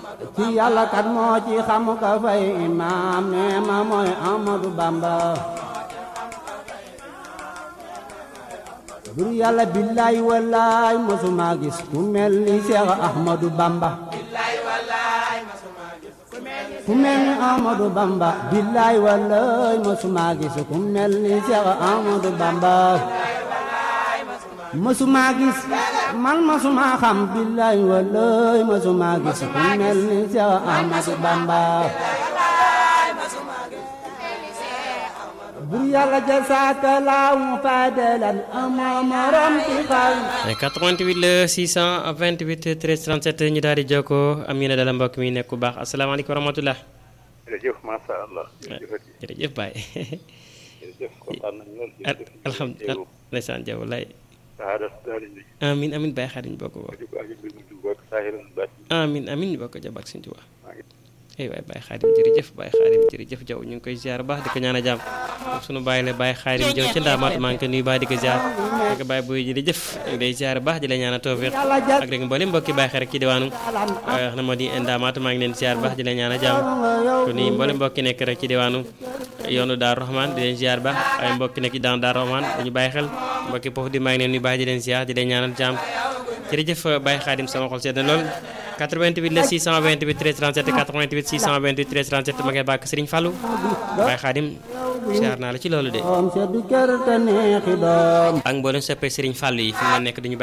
ci yàlla kat moo ci xam ka fay imaam nee ma mooy Ahmadu Bamba bur yàlla billaay wallaay mosuma gis ku mel ni Seex Ahmadu Bamba ku mel ni Ahmadu Bamba billaay wallaay mosuma gis ku mel ni Seex Ahmadu Bamba mosuma gis man mosuma xam billaay wallaay mosuma gis ku mel ni Seex Ahmadu Bamba bur yàlla jasaaka laaw fadalan amoo morom ci xaw 88 la 628 13 37 ñu daal di jokkoo am yéen a dala mbokk mi nekk bu baax asalaamaaleykum wa rahmatulah. jërëjëf macha allah. jërëjëf Baye. jërëjëf kontaan nañu lool. jërëjëf alhamdulilah ndeysaan Jaw lay saada daal di amin amin Baye xaar ñu bokk bokk. amin amin ñu bokk jàmm ak suñu Tuubaa. ay waay Baye Xaadim jërëjëf Baye Xaadim jërëjëf Jaw ñu ngi koy ziar baax di ko ñaan a jàmm sunu Baye la Baye Xaadim Jaw ca ndaamaatu maa ngi ko nuyu baax di ko ziar di ko Baye buy jërëjëf ñu ngi lay ziar baax di la ñaan a tawfiq ak rek mboolem mbokki Baye xarit ci diwaanu wax na moo di ndaamaatu maa ngi leen ziar baax di la ñaan a jàmm ko nuyu mboolem mbokki nekk rek ci diwaanu yoonu Daaru Rahman di leen ziar baax ay mbokki nekk ci daan Daaru Rahman dañu bàyyi xel mbokki foofu di maa ngi leen nuyu baax di leen ziar di leen ñaanal jàmm jërëjëf Baye Xaadim sama xol sedd na lool 88 la 628 13 37 88 628 13 37 ma ngay bàkk Serigne Fallou Baye Khadim siyaar naa la ci loolu de doom seddu kër te neexi doom ak mboolem soppee Serigne Fallou yi fi mu nekk duñu